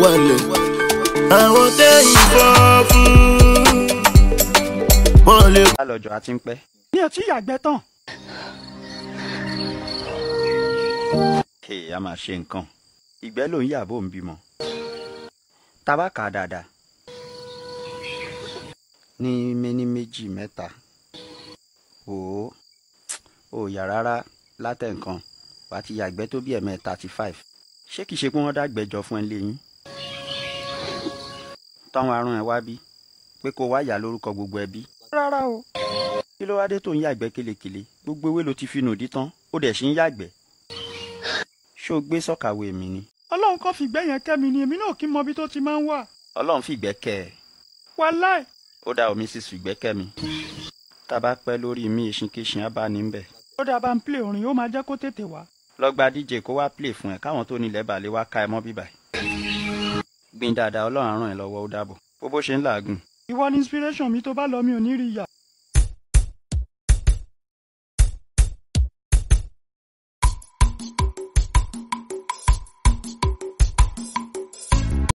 wálẹ̀. àwọn tẹ́ ìbọn fún wọn lè. lálọ́jọ́ àti ń pẹ́. mi ò tí yàgbẹ́ tán. Hey, a máa ṣe nǹkan ìgbẹ́ ló ń yà bó ń bímọ. tabaka dáadáa ní méní méjì mẹ́ta òó ò yà rárá látẹ̀ǹkan wà á ti yàgbẹ́ tó bí ẹ̀mẹ́ thirty five ṣé kìí ṣe pé wọ́n dàgbẹ́jọ fún ẹ léyìn táwọn arún ẹ wá bí pé kó wá yà lórúkọ gbogbo ẹbí rárá o. kí ló wá dé tó ń yàgbẹ́ kélekèle gbogbo ewé ló ti fi nù dí tán ó dẹ̀ ṣì ń yàgbẹ́ ṣó gbé sọ́kàwé mi ni ọlọ́run kò fìgbẹ́ yẹn kẹ́ mi ni èmi náà kí n mọ ibi tó ti máa ń wà. ọlọ́run fìgbẹ́ kẹ́ ẹ wàláì ó dá omi sísù ìgbẹ́ kẹ́ mi tá a bá pẹ́ lórí mi ìṣinkéṣin á bá ní bẹ̀ ó dáa bá ń plé orin ó máa jẹ́ kó tètè wá. lọ́gba díje kó wá play fún ẹ káwọn tó nílẹ̀ balẹ̀ wá ká ẹ mọ́ bíbà gbìn dáadáa ọlọ́run á ràn ẹ́ lọ́wọ́ ó dàbọ̀ bó bó ṣe ń làágùn ìwọ ni inspiration mi tó bá lọ mi ò ní rí ìyà.